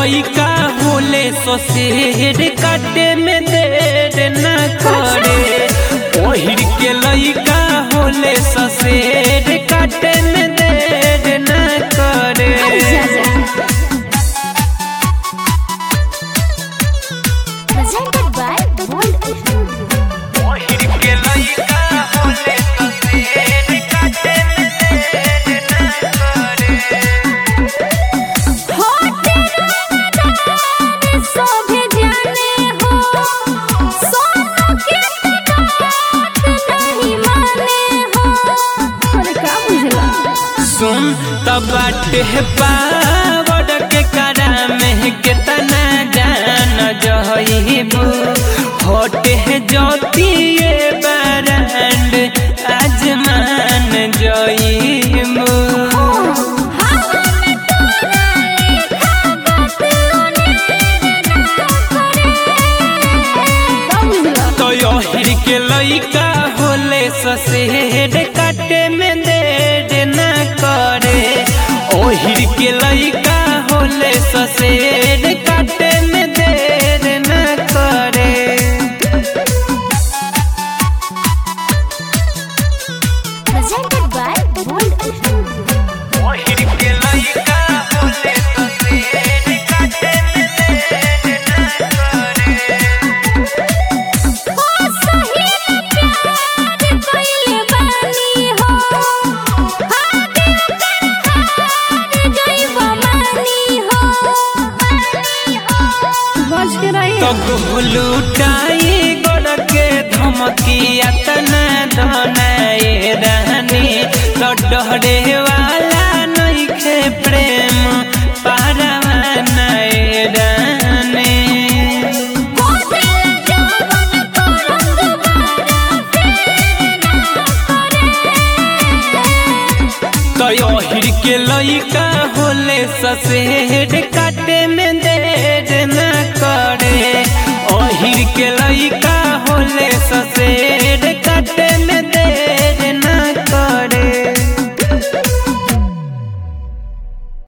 लइका होले ससेर काटे में देर न करे ओहिर के लइका होले ससेर काटे में देर न करे Presented by World Studio. ओहिर के लइका होले ससेर काटे में देर न करे होते रंगदार शोभे जाने हो सोनू के बात नहीं माने हो अरे का बुझला सुन तब बाटे पावड़ के करा में केतना जान जइबू होटे ज्योतिए बरंड आजमान जइबू हवा में तोरा लेखा बात ओने ना करे का बुझला तो यहिर के लइका होले ससेर काटे में देर न करे ओहिर के लइका होले ससेर काटे में देर न करे Presented by World Studio. ओहिर के लइका होले ससेर काटे में देर न करे ओ सही प्यार कइले बानी हो हाथे हार जइबो मानी हो बच के रही तो लुटाई गोड़ के धमकिया तना धनाए रहनी तो डरे वाला नइखे प्रेम पारवानाए रहनी कोदिल जवन करंग बारा फेर ना करे तो ओहिर के लइका होले ससेर काटे में देर न करे ओहिर के लइका